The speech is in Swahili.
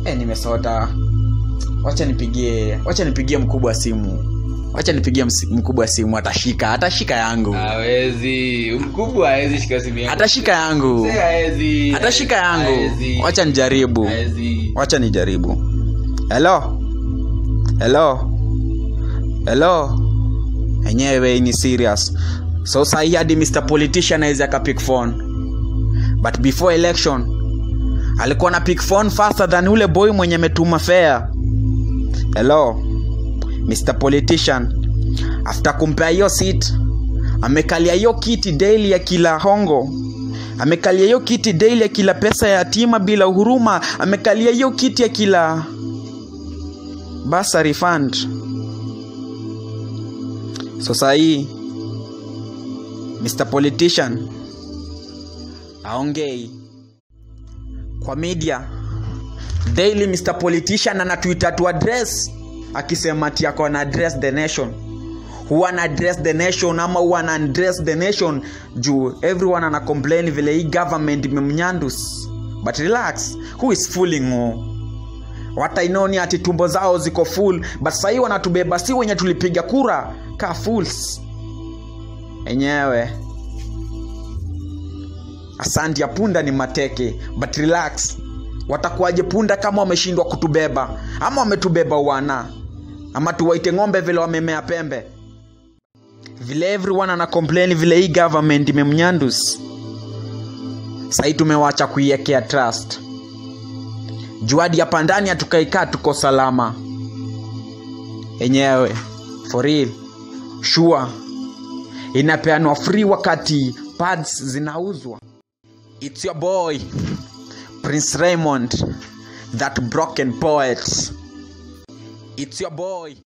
eh, nimesota wacha nipigie wacha nipigie mkubwa simu wacha nipigie msi- mkubwa simu atashika atashika yangu hawezi mkubwa hawezi shika simu yangu atashika yangu Mzee hawezi atashika yangu Hawezi. wacha nijaribu Hawezi. wacha nijaribu hello hello hello enyewe ni serious so sahii hadi mr politician awezi akapick phone but before election alikuwa na pick phone faster than ule boy mwenye metuma fare hello mr politician after kumpea hiyo seat amekalia hiyo kiti daily ya kila hongo amekalia hiyo kiti daily ya kila pesa ya yatima bila huruma amekalia hiyo kiti ya kila bursary fund so sahii mr politician aongei kwa media daily mr politician anatuita tu address akisema ati ako ana address the nation huwa ana address the nation ama huwa ana address the nation juu everyone ana complain vile hii government imemnyandus but relax who is fooling who watainoni ati tumbo zao ziko full but sahii wanatubeba si wenye tulipiga kura ka fools enyewe asanti ya punda ni mateke but relax watakuwaje punda kama wameshindwa kutubeba ama wametubeba wana ama tuwaite ng'ombe vile wamemea pembe vile everyone ana complain vile hii government imemnyandus sahii tumewacha kuiekea trust juadi hapa ndani hatukaikaa tuko salama enyewe for real sure inapeanwa free wakati pads zinauzwa its your boy prince raymond that broken poet its your boy